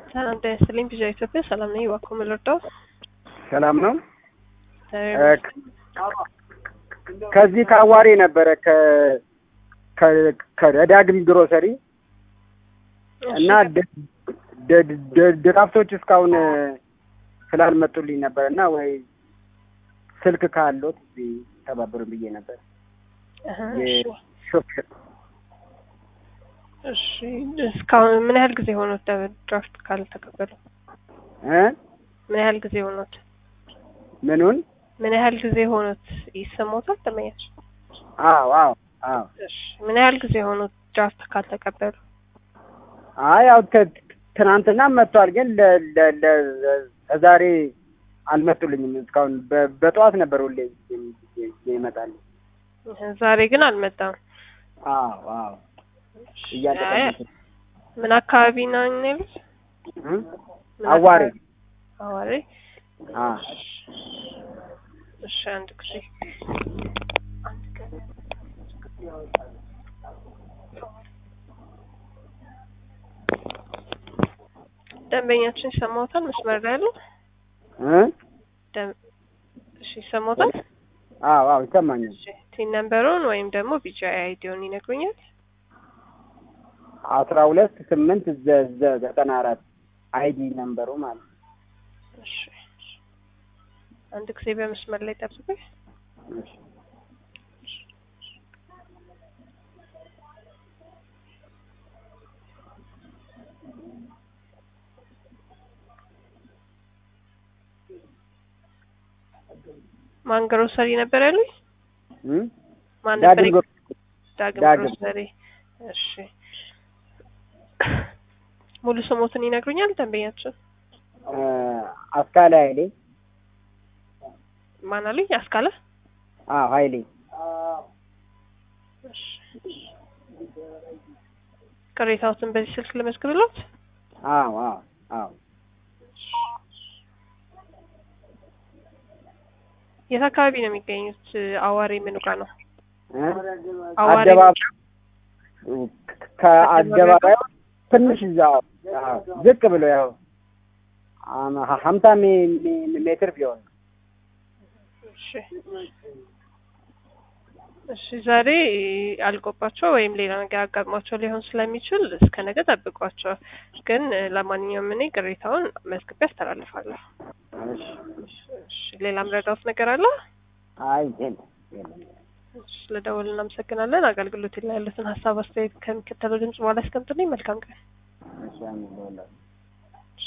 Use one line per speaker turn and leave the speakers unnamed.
ሰላም ጤና ይስጥልኝ። ቪዥን ኢትዮጵያ ሰላም ነኝ። እባክዎ ምን ልርዳው?
ሰላም ነው። ከዚህ ከአዋሬ ነበረ ከዳግም ግሮሰሪ እና ድራፍቶች እስካሁን ስላልመጡልኝ ነበር እና ወይ ስልክ ካሎት ተባበሩን ብዬ ነበር። ሾፌር
እሺ፣ እስካሁን ምን ያህል ጊዜ ሆኖት ድራፍት ካልተቀበሉ?
እ
ምን ያህል ጊዜ ሆኖት?
ምኑን?
ምን ያህል ጊዜ ሆኖት ይሰማዎታል? ተመያች?
አዎ አዎ አዎ።
እሺ፣ ምን ያህል ጊዜ ሆኖት ድራፍት ካልተቀበሉ?
አይ ያው ትናንትና መጥቷል፣ ግን ለዛሬ አልመጡልኝም እስካሁን። በጠዋት ነበር ሁሌ ይመጣል።
ዛሬ ግን አልመጣም።
አዎ አዎ። እያለቀ
ምን አካባቢ ነው የሚሉት?
አዋሬ
አዋሬ።
አ
እሺ፣ አንድ ጊዜ ደንበኛችን ይሰማዎታል? መስመር ላይ ያለው
እ
እሺ፣ ይሰማዎታል?
አዎ አዎ ይሰማኛል።
እሺ፣ ቲን ነምበሩን ወይም ደግሞ ቢጫ አይዲውን ይነግሩኛል?
አስራ ሁለት ስምንት ዘጠና አራት አይዲ ነምበሩ ማለት ነው።
እሺ፣ አንድ ጊዜ በመስመር ላይ ጠብቁኝ።
እሺ
ማን ግሮሰሪ ነበር ያሉኝ?
እ
ማን ነበር?
ዳግም ግሮ-
ዳግም
ዳግም።
ግሮሰሪ። እሺ ሙሉ ስሞትን ይነግሩኛል ደንበኛችን?
እ አስካለ ኃይሌ
ማን አሉኝ? አስካለ።
አዎ ኃይሌ
እሺ ቅሬታዎትን በዚህ ስልክ ልመዝግብሎት?
አዎ አዎ አዎ
የት አካባቢ ነው የሚገኙት? አዋሪ ምኑ ጋር ነው?
እ
አዋሪ
አደባባይ ከአደባባይ ትንሽ እዛ አዎ፣ ዝቅ ብሎ ያው አም- ሀምሳ ሜ- ሜ- ሜትር ቢሆን
እሺ እሺ ዛሬ አልቆባቸው ወይም ሌላ ነገር አጋጥሟቸው ሊሆን ስለሚችል እስከ ነገ ጠብቋቸው። ግን ለማንኛውም እኔ ቅሬታውን መዝግቤ አስተላልፋለሁ።
እሺ፣ እሺ።
እሺ ሌላ ምረዳውት ነገር አለ?
አይ የለም የለም።
እሺ ስለደወል እናመሰግናለን። አገልግሎት ላይ ያሉትን ሀሳብ አስተያየት ከሚከተለው ድምጽ በኋላ ያስቀምጡልኝ። መልካም ቀን።
እሺ አሜን ለሁላችሁ።